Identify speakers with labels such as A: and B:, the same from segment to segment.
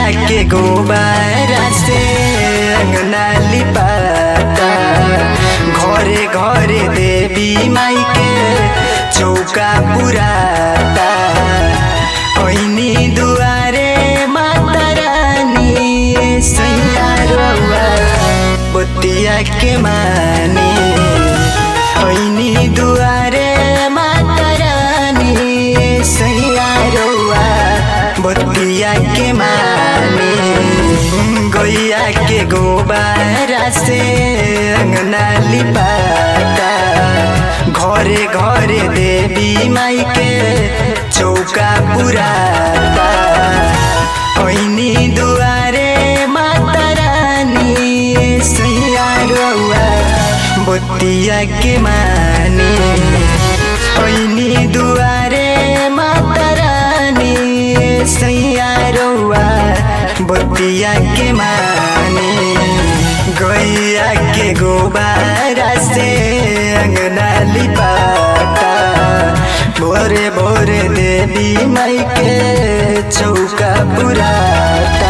A: के गोबारा से अंगना लिपाता घरे घरे देवी माई के चौका पुराता ऐनी दुआरे माता रानी सैया रउआ बतिया के मानी ऐनी दुआरे माता रानी सैया रउआ बतिया के मानी गैया के गोबारा से अंगना लिपाता घरे घरे देवी माई के चौका पुराता ऐनी दुआरे माता रानी सैया रउआ बतिया के मानी ऐनी दुआरे माता रानी सैया रउआ बतिया के मानी गैया के गोबारा से अंगना लिपाता भोरे भोरे देवी माई के चौका पुराता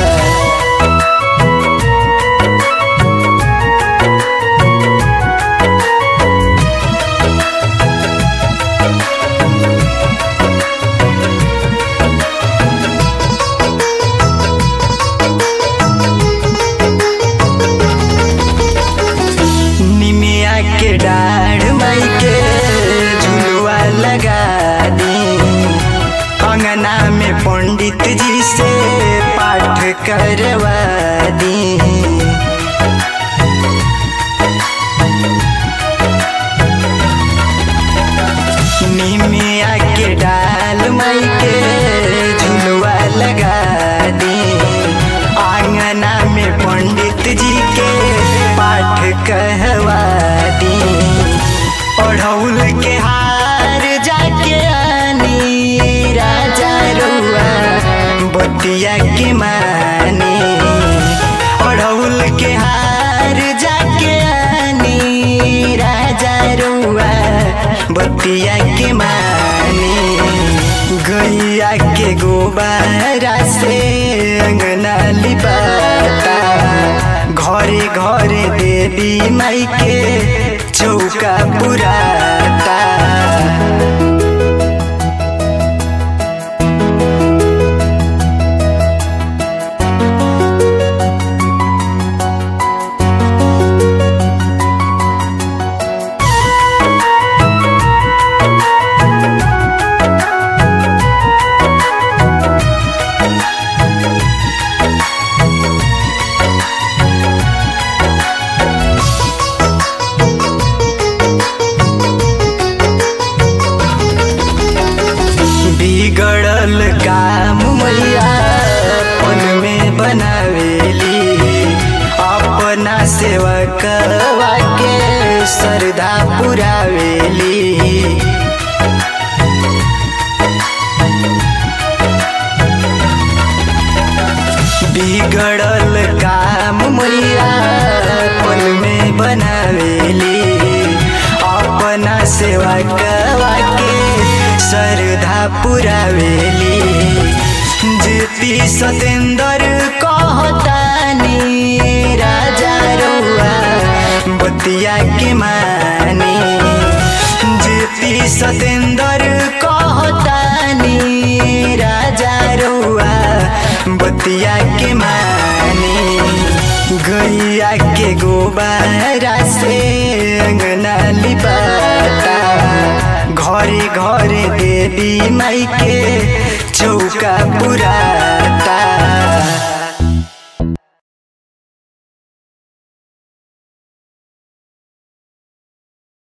A: निमिया के डाढ़ माई के झुलुआ लगा दी अंगना में पंडित जी से पाठ करवा दी निमिया के डाल माई के झुलुआ लगा दी आंगना में पंडित जी के पाठ कहवा दी ओढ़ौल के हार जाके आनी राजा रुआ बतिया के मानी ओढ़ौल के हार जाके आनी राजा रुआ बतिया के मानी गैया के गोबारा से अंगना लिपाता घरे घरे देवी माई के चौका पुराता बिगड़ल काम मैया पन में बनावेली अपना सेवकवा के श्रद्धा पुरावेली बिगड़ल काम मैया पल में बनावेली अपना सेवा कवा के श्रद्धा पुरावेली जेपी सतेंद्र कहतानी राजा रउआ बतिया के मानी जेपी सतेंद्र कहतानी राजा रउआ बतिया के मानी गैया के गोबारा से अंगना लिपाता घरे घरे देवी माई के चौका पुरा